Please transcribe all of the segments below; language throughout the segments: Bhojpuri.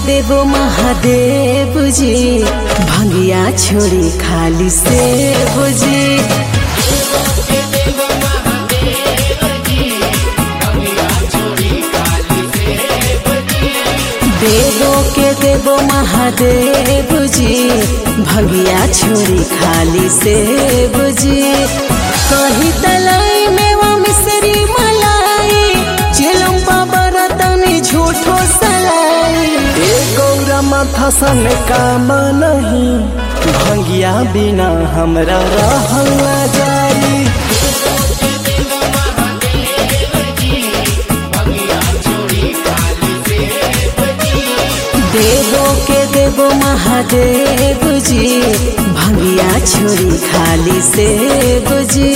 देवो महादेव जी भंगिया छोड़ी खाली से बुझी देवो के देवो महादेव जी भंगिया छोड़ी खाली से बुझी कही तलाई मेवा मिसरी मलाई चिलम बाबा तनी झूठो सलाई ए गौरा माथा सन काम नहीं भंगिया बिना हमरा रहल ना जाई देवो के देवो महादेव जी भंगिया छोड़ी खाली से बुझी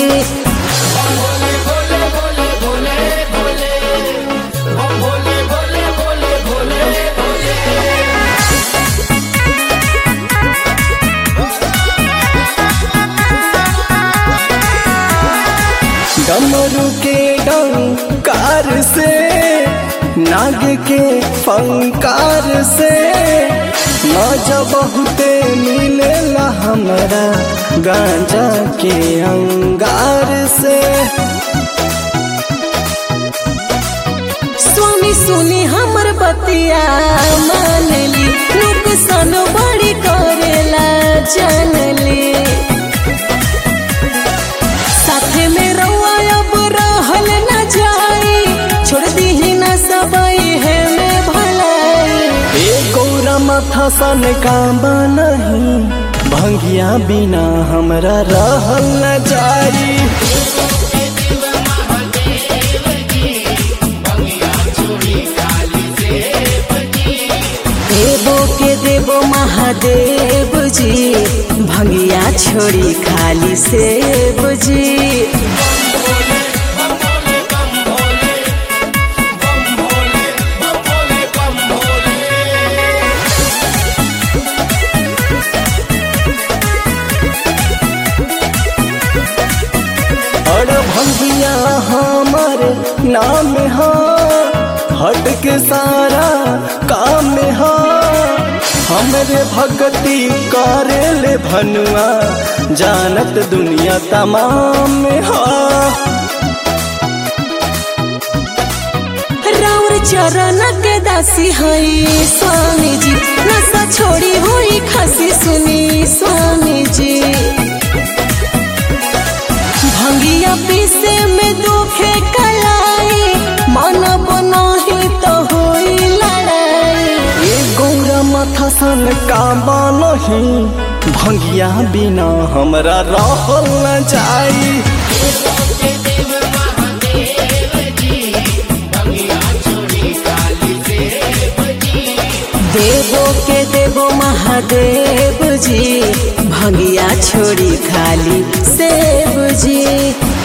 डमरू के डंकार से नाग के फंकार से मजा बहुते मिलेला हमरा गांजा के अंगार से स्वामी सुनी हमर बतिया मानली नुकसान बड़ी करेला जानली साथे में रउआ अब रहल न जाई छोड़ दीही न सबई है में भलाई ए गौरा माथा सन काम नहीं भंगिया बिना हमरा रहल न जाई देवो के देवो महादेव जी भंगिया छोड़ी खाली से बुझी और भंगिया हमर नाम हा हट के सारा काम हा हमरे भक्ति करे ले भनुआ जानत दुनिया तमाम हा राउर चरण के दासी हई स्वामी जी नशा छोड़ी हुई खासी सुनी स्वामी जी भंगिया पीसे में दुखे कलाई मन बनाही तो होई लड़ाई ए गौरा माथा सन काबा नहीं भंगिया बिना हमरा रहल न जाई देवो के देवो महादेव जी भंगिया छोड़ी खाली से बुझी